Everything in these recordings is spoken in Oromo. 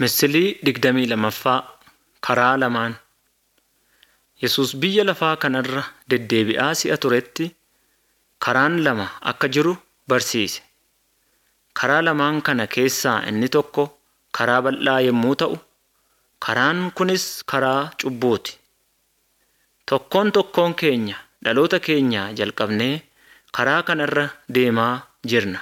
Misilii digdamii lammaffaa Karaa lamaan Yesus biyya lafaa kanarra deddeebi'aa si'a turetti karaan lama akka jiru barsiise. Karaa lamaan kana keessaa inni tokko karaa bal'aa yommuu ta'u, karaan kunis karaa cubbuuti. Tokkoon tokkoon keenya dhaloota keenyaa jalqabnee karaa kanarra deemaa jirna.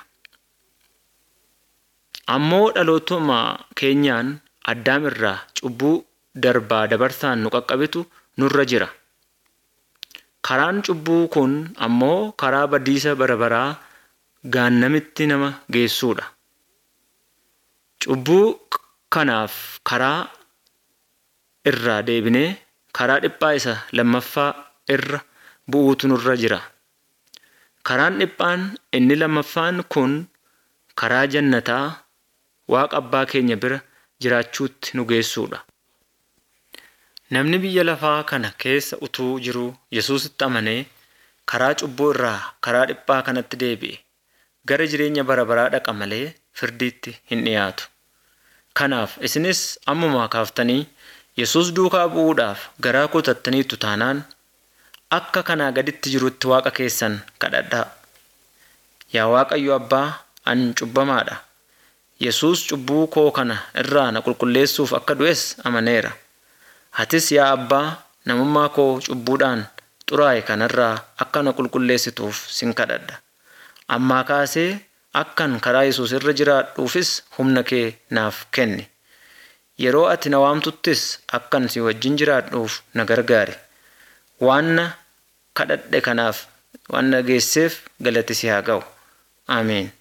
Ammoo dhalootuma keenyaan Addaam irraa cubbuu darbaa dabarsaan nu qaqqabetu nurra jira. Karaan cubbuu kun ammoo karaa badiisa bara baraa gaannamitti nama geessudha. Cubbuu kanaaf karaa irraa deebinee karaa dhiphaa isa lammaffaa irra bu'uutu nurra jira. Karaan dhiphaan inni lammaffaan kun karaa jannataa Waaqa Abbaa keenya bira jiraachuutti nu geessudha. Namni biyya lafaa kana keessa utuu jiruu Yesuusitti amanee karaa cubbuu irraa karaa dhiphaa kanatti deebi'e gara jireenya bara baraa dhaqa malee firdiitti hin dhiyaatu. Kanaaf isinis ammumaa kaaftanii Yesuus duukaa bu'uudhaaf garaa kutattaniitu taanaan akka kanaa gaditti jirutti Waaqa keessan kadhadhaa. Yaa Waaqayyo Abbaa ani cubbamaadha. Yesuus cubbuu koo kana irraa na qulqulleessuuf akka du'es amaneera. Atis yaa Abbaa namummaa koo cubbuudhaan xuraa'e kanarraa akka na qulqulleessituuf sin kadhadha. Ammaa kaasee akkan karaa Yesuus irra jiraadhuufis humna kee naaf kenni. Yeroo ati na waamtuttis akkan si wajjin jiraadhuuf na gargaari. Waan na kadhadhe kanaaf waan na geesseef galati si haa ga'u. Ameen.